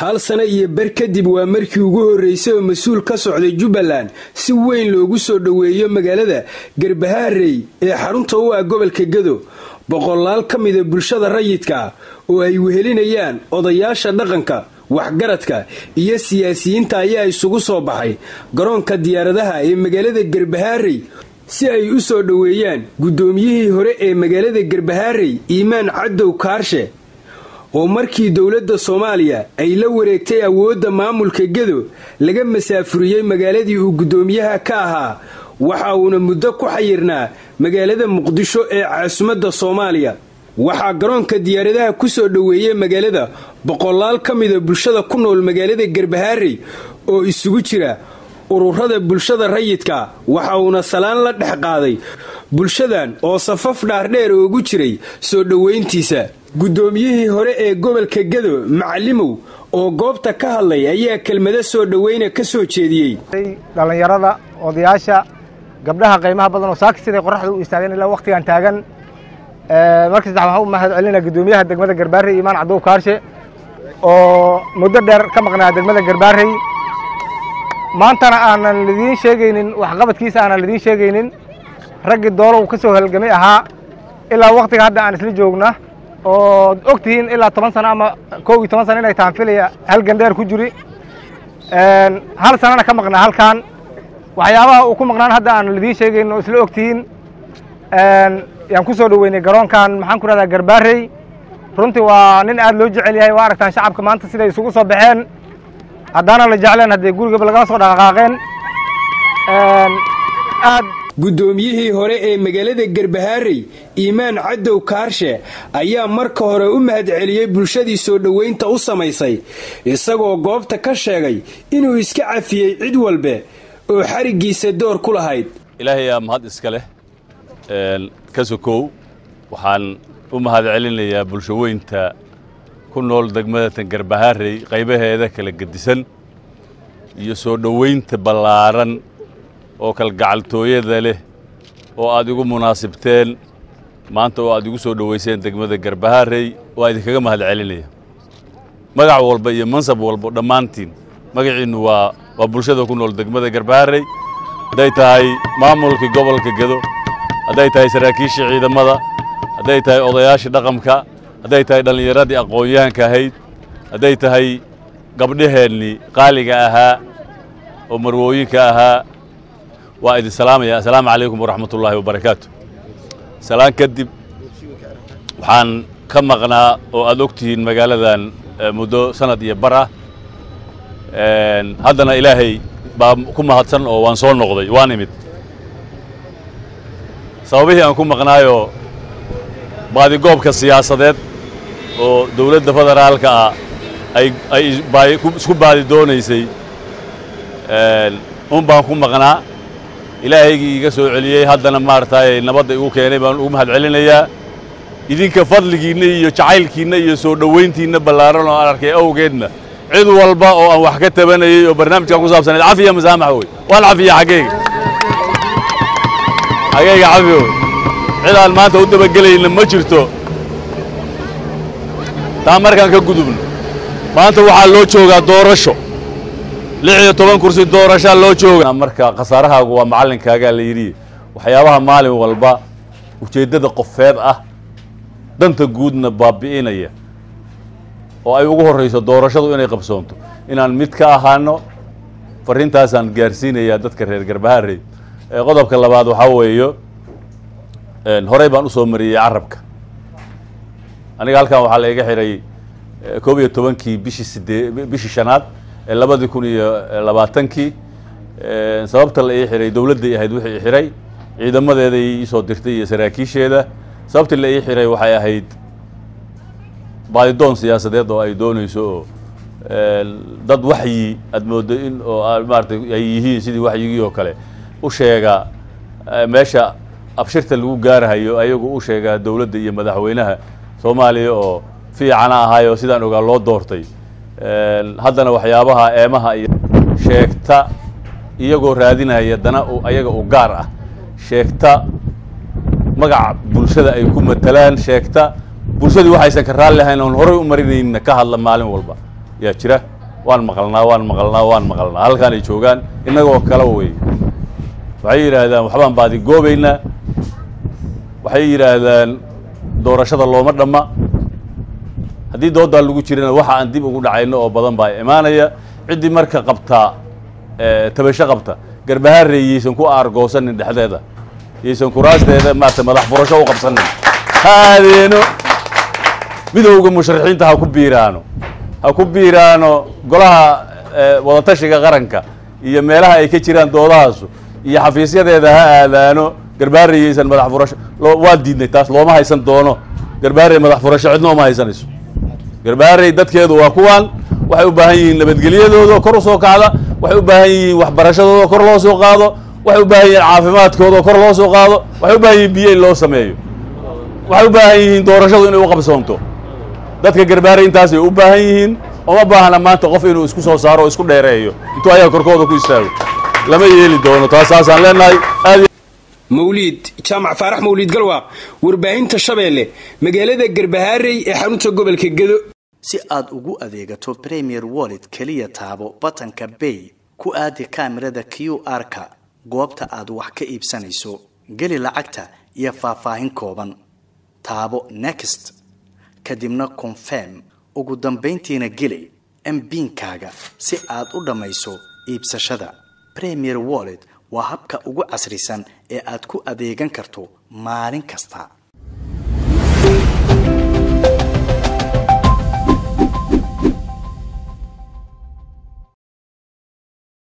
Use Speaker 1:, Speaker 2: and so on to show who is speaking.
Speaker 1: hal sano iyo ber kadib waa markii ugu horreysay oo mas-uul ka socday jubbaland si weyn loogu soo dhoweeyo magaalada garbahaarey ee xarunta u ah gobolka gado boqolaal ka mida bulshada rayidka oo ay wehelinayaan odayaasha dhaqanka waxgaradka iyo siyaasiyiinta ayaa isugu soo baxay garoonka diyaaradaha ee magaalada garbahaarey si ay u soo dhoweeyaan guddoomiyihii hore ee magaalada garbahaarey iimaan cadow kaarshe oo markii dowladda soomaaliya ay la wareegtay awoodda maamulka gedo laga masaafuriyey magaaladii uu guddoomiyaha ka ahaa waxa uuna muddo ku xayirnaa magaalada muqdisho ee caasimadda soomaaliya waxaa garoonka diyaaradaha ku soo dhoweeyey magaalada boqolaal ka mida bulshada ku nool magaalada garbahaarey oo isugu jira ururada bulshada rayidka waxa uuna salaan la dhex qaaday bulshadan oo safaf dhaardheer oogu jiray soo dhoweyntiisa guddoomiyihii hore ee gobolka gado macalimow oo goobta ka hadlay ayaa kelmado soo dhoweyna ka soo jeediyey
Speaker 2: dhallinyarada odayaasha gabdhaha qiimaha badan oo saaki siday qoraxda u istaageen ilaa wakhtigan taagan markii saddex waxaan u mahad celinaa guddoomiyaha degmada garbaarey iimaan cadow kaarshe oo muddo dheer ka maqnaa degmada garbaarey maantana aanan lidiin sheegaynin waxqabadkiisa aanan lidiin sheegaynin raggii doolow ka soo halgamay ahaa ilaa wakhtiga hadda aan isla joogna oo og tihiin ilaa toban sano ama kow iyo toban sano inay tahan filaya halgan dheer ku jiri hal sanana ka maqnaa halkan waxyaabaha uu ku maqnaan hadda aan lidiin sheegaynin oo isla og tihiin yaan ku soo dhoweynay garoonkan maxaan ku rahdaa garbaarey runtii waa nin aad loo jecel yahay waa aragtaan shacabka maanta siday isugu soo baxeen haddaana la jecleen haddee gurigaba lagala soo dhaqaaqeen aad
Speaker 1: guddoomiyihii hore ee magaalada garbahaarey iimaan cadow kaarshe ayaa marka hore u mahad celiyey bulshadii soo dhoweynta u samaysay isagoo goobta ka sheegay inuu iska cafiyey cid walbe oo xariggiisa door ku lahayd
Speaker 3: ilaahayaa mahad iska leh ka sokow waxaan u mahad celinayaa bulshaweynta ku nool degmadatan garbahaarey qaybaheeda kala gedisan iyo soo dhoweynta ballaaran oo kalgacaltooyada leh oo aad igu munaasibteen maanta oo aad igu soo dhoweyseen degmada garbahaarey waa idinkaga mahad celinaya magac walba iyo mansab walba dhammaantiin magaciinnu waa waa bulshada ku nool degmada garbahaarey hadday tahay maamulkii gobolka gedo hadday tahay saraakiishii ciidamada hadday tahay odayaashii dhaqamka hadday tahay dhallinyaradii aqoon-yahanka ahayd hadday tahay gabdhaheennii qaaliga ahaa oo marwooyinka ahaa waa idin salaamaya assalaamu calaykum waraxmat ullaahi wabarakaatu salaan kadib waxaan ka maqnaa oo aad og tihiin magaaladan muddo sanad iyo bar ah haddana ilaahay baa ku mahadsan oo waan soo noqday waan imid sababihii aan ku maqnaayoo baadigoobka siyaasadeed oo dawladda federaalka ah ay ay isku baadi doonaysay un baan ku maqnaa ilaahaygii iga soo celiyey haddana maaragtay nabadda igu keenay baan ugu mahad celinayaa idinka fadligiinna iyo jacaylkiinna iyo soo dhoweyntiinna ballaaran oo aan arkay awgeedna cid walba oo aan wax ka tabanayey oo barnaamijkan ku saabsanayd cafiya masaamax wey waan cafiya xaggeyga xaggeyga cafi wey cid aan maanta u dabagelayna ma jirto taa markaan ka gudubno maanta waxaa loo joogaa doorasho lix iyo toban kursi doorashaa loo jooga marka khasaarahaagu waa macallinkaagaa la yidhi waxyaabaha maalin walba ujeeddada qofeed ah danta guudna baabi'inaya oo ay ugu horrayso doorashadu inay qabsoonto inaan mid ka ahaano farrintaasaan gaarsiinayaa dadka reer garbahaarey qodobka labaad waxaa weeyo horey baan u soo mariyey carabka aniga halkan waxaa la iga xidhay koob iyo tobankii bishii sidee bishii shanaad labadii kun iyo labaatankii sababta la ii xihay dowladday ahayd wixii i xihay ciidamadeeday iisoo dirtay iyo saraakiisheeda sababtii la ii xihay waxay ahayd baadidoon siyaasadeed oo ay doonayso oo dad waxyi aad mooddo in oo maaratay ay yihiin sidii waxyigii oo kale u sheega meesha abshirta lagu gaarahayo ayagu u sheegaa dowladda iyo madaxweynaha soomaaliya oo fiicana ahaayoo sidaan ogaa loo doortay haddana waxyaabaha eemaha iyo sheegta iyagoo raadinaya dana ayaga u gaar ah sheegta magaca bulshada ay ku matalaan sheegta bulshadii waxaysan ka raalli ahayn oon horay u marinayna ka hadla maalin walba yaa jira waan maqalnaa waan maqalnaa waan maqalnaa halkaanay joogaan innagoo kala wey waxay yidhaahdaan waxbaan baadi goobaynaa waxay yidhaahdaan doorashada looma dhamma haddii doodaa lagu jirana waxa aan dib ugu dhacayno oo badan baa imaanaya ciddii marka qabtaa tabasho qabta garbahaarey yaysan ku aargoosanin dhexdeeda yaysan kuraasteeda maarata madax furasho u qabsanin ha aadeeno midowga musharaxiinta ha ku biiraano ha ku biiraano golaha wadatashiga qaranka iyo meelaha ay ka jiraan doodahaasu iyo xafiisyadeeda ha aadaano garbaarey yaysan madax furasho waa diidnay taas looma haysan doono garbaarey madax furasho cidna uma haysanayso garbaarey dadkeedu waa kuwaan waxay u baahan yihiin nabadgelyadooda kor u soo kacda waxay u baahan yihiin waxbarashadooda kor loo soo qaado waxay u baahan yihiin caafimaadkooda kor loo soo qaado waxay u baahan yihiin biyo in loo sameeyo waxay u baahan yihiin doorashadu inay u qabsoonto dadka garbaarey intaasay u baahan yihiin uma baahna maanta qof inuu isku soo saaro o isku dheereeyo intuu ayaga korkooda ku istaago lama yeeli doono taas saasaan leenahay aad
Speaker 1: mawliid jaamac faarax mawliid galwaaq warbaahinta shabeelle magaalada garbahaarey ee xarunta gobolka gedo
Speaker 4: si aad ugu adeegato premier wallet keliya taabo batanka bay ku aadi kaamirada q r-ka goobta aad wax ka iibsanayso geli lacagta iyo faahfaahin kooban taabo next kadibna confirm ugu dambayntiina geli mbiinkaaga si aad u dhammayso iibsashada premier wallet waa habka ugu casrisan ee aad ku adeegan karto maalin kasta